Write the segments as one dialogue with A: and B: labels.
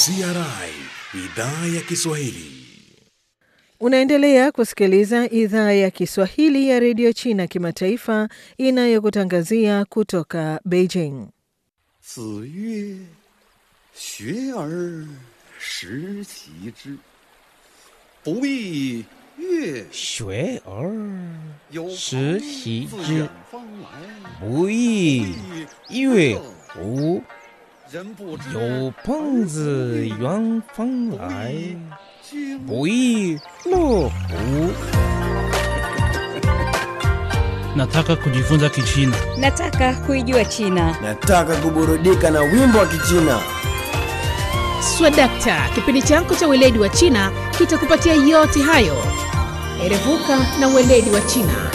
A: CRI idhaa ya Kiswahili.
B: Unaendelea kusikiliza idhaa ya Kiswahili ya redio China kimataifa inayokutangazia kutoka Beijing.
C: 子曰：“学而时齐之，不亦乐
D: 学而
C: 有
D: 时
C: 朋
D: 习
C: 自
D: 之
C: 远方来，
D: 不亦乐乎？
C: 人不知
D: 有朋自远方来，
C: 君
D: 不亦乐乎？
E: Nataka kujifunza Kichina.
F: Nataka kuijua China.
G: Nataka kuburudika na wimbo wa Kichina.
H: Swadakta, kipindi chako cha weledi wa China kitakupatia yote hayo. Erevuka na weledi wa China.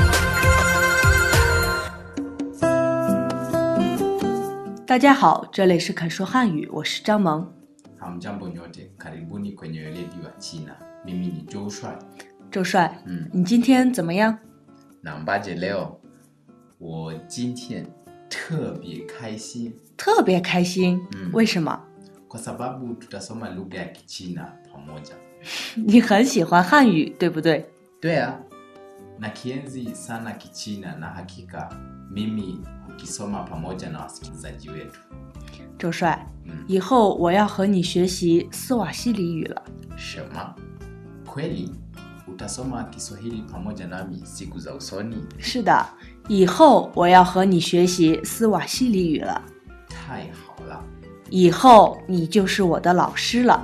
I: 大家好，这里是肯说汉语，我是张萌。
J: Hamjambo nyote, karibuni kwenye weledi wa China. Mimi ni Joshua
I: 周帅，
J: 嗯
I: 你今天怎么样？
J: na mbaje leo. 我今天特别开心
I: 特别开心，
J: 嗯
I: 为什么？
J: kwa sababu tutasoma lugha ya Kichina pamoja.
I: 你很喜欢汉语，对不对？
J: Dwea na kienzi sana Kichina na hakika mimi hukisoma pamoja na wasikilizaji wetu.
I: 周帅，
J: 嗯
I: 以后我要和你学习斯瓦西里语了。
J: Shema, kweli utasoma Kiswahili pamoja nami siku za usoni?
I: 是的，以后我要和你学习斯瓦西里语了。
J: 太好了，
I: 以后你就是我的老师了。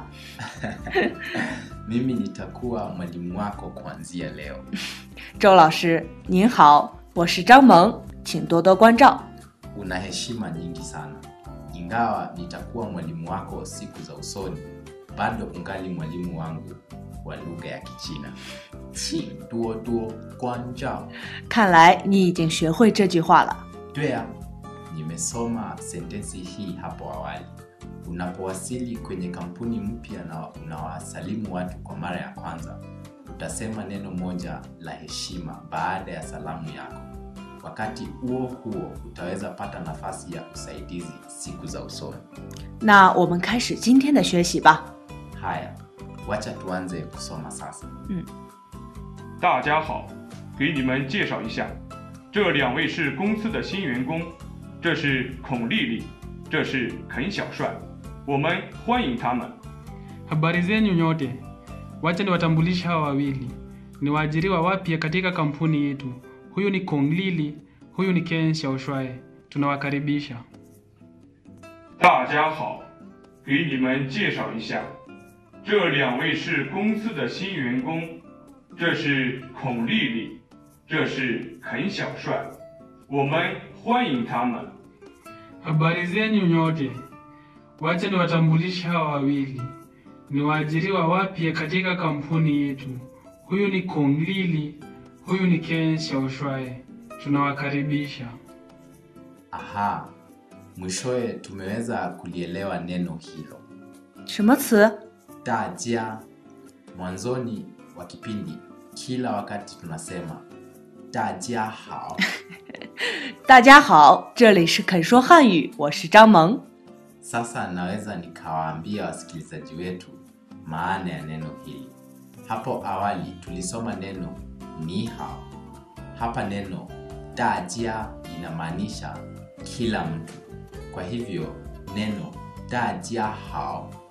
J: mimi nitakuwa mwalimu wako kuanzia leo.
I: 周老师您好，我是张萌，请多多关照。
J: Una heshima nyingi sana. Ingawa nitakuwa mwalimu wako siku za usoni, bado ungali mwalimu wangu wa lugha ya Kichina. 请多多关照。
I: 看来你已经学会这句话了。
J: 对啊, nimesoma sentensi hii hapo awali. Unapowasili kwenye kampuni mpya na unawasalimu watu kwa mara ya kwanza, utasema neno moja la heshima baada ya salamu yako. Wakati huo huo utaweza pata nafasi ya usaidizi siku za usoni.
I: 那我们开始今天的学习吧。
J: Haya, wacha tuanze kusoma sasa.
K: 大家好，给你们介绍一下，这两位是公司的新员工，这是孔丽丽，这是肯小帅，我们欢迎他们。
E: Habari zenyu nyote. Wacha niwatambulishe hawa wawili. Ni waajiriwa wapya katika kampuni yetu. Huyu ni Kong Lili, huyu ni Ken Xiaoshuai. Tunawakaribisha.
K: 大家好，给你们介绍一下，这两位是公司的新员工，这是孔丽丽，这是肯小帅，我们欢迎他们。
E: Habari zenyu nyote. Wacha niwatambulishe hawa wawili. Ni waajiriwa wapya katika kampuni yetu. Huyu ni Kong Lili, huyu ni Ken Xiaoshuai. Tunawakaribisha.
J: Aha, mwishowe tumeweza kulielewa neno hilo.
I: 什么词？
J: Dajia. Mwanzoni wa kipindi, kila wakati tunasema dajia hao.
I: 大家好，这里是肯说汉语，我是张萌。
J: Sasa naweza nikawaambia wasikilizaji wetu maana ya neno hili. Hapo awali tulisoma neno ni hao. Hapa neno dajia inamaanisha kila mtu. Kwa hivyo neno dajia hao